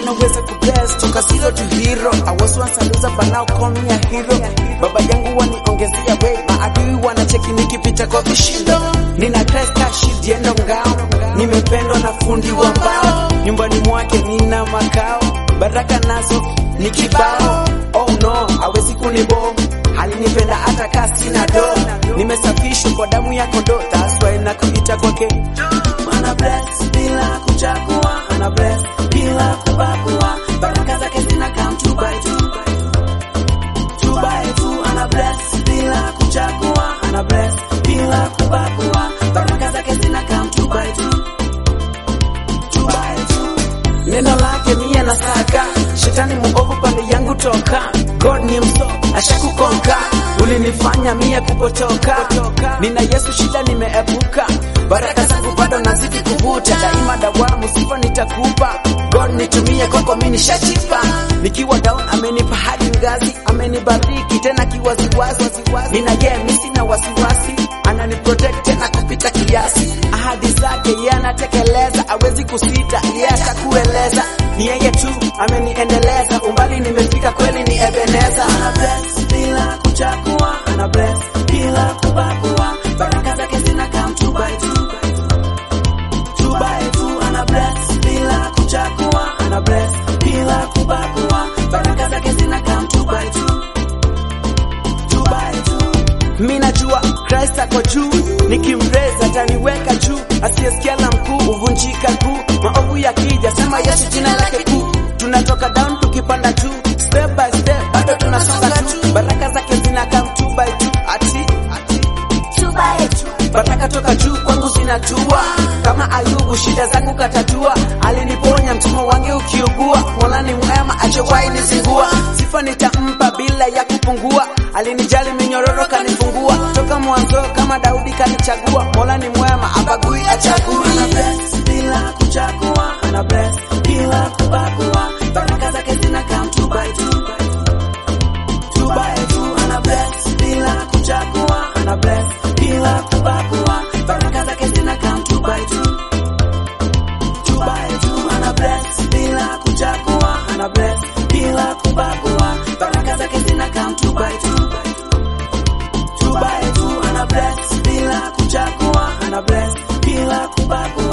anaweza kubless toka zero to hero. I was once a loser but now call me a hero. Baba yangu waniongezea way, maadui wanacheki nikipita kwa vishindo. Nina cresta shield yendo ngao, nimependwa na fundi wa mbao. Nyumbani mwake nina makao, baraka nazo ni kibao. Oh no, hawezi kunibo alinipenda hata kaa sina do, nimesafishwa kwa damu ya kondoo, that's why nakuita kwake ana bless bila kuchagua, ana bless bila kubagua, baraka zake zina come two by two, two by two, ana bless bila kuchagua, ana bless bila kubagua, baraka zake zina come two by two, two by two. Neno lake mie nasaka, shetani muovu pande yangu toka, God ni mso ashakukonka, ulinifanya mie kupotoka, nina Yesu shida nimeepuka, baraka zangu bado nazidi kuvuta, daima dawamu sifa nitakupa, God nitumie kwako mimi nishachipa, nikiwa down amenipa hadi ngazi, amenibariki tena kiwaziwazi, nina yeye mimi sina wasiwasi, anani protect tena kupita kiasi, ahadi zake yeye anatekeleza, hawezi kusita, yeye atakueleza, ni yeye tu ameniendeleza, umbali nimefika kweli ni Ebeneza, ana bless bila kuchagua, ana bless bila kubagua, baraka zake zina come two by two, two by two, ana bless bila kuchagua, ana bless bila kubagua, baraka zake zina come two by two, two by two. Mi najua Christ ako juu, nikimreza ataniweka juu, asiyesikia la mkuu huvunjika kuu, maovu yakija sema Yesu jina lake kuu, tunatoka down tukipanda juu, step by step bado tunasonga tu, baraka zake zina come two by two, ati two by two, baraka toka juu kwangu zinatua, kama Ayubu shida zangu katatua, aliniponya mtumwa wange ukiugua, Mola ni mwema achowahi nizingua, sifa nitampa bila ya kupungua, alinijali minyororo kanifungua, toka mwanzo kama Daudi kanichagua, Mola ni mwema abagui achagui, ana bless bila kuchagua, ana bless bila kubagua, baraka zake zina come two by two, two by two, ana bless bila kuchagua, ana bless bila kubagua, baraka zake zina come two by two, two by two, ana bless bila kuchagua, ana bless bila kubagua, baraka zake zina come two by two, two by two, ana bless bila kuchagua, ana bless bila kubagua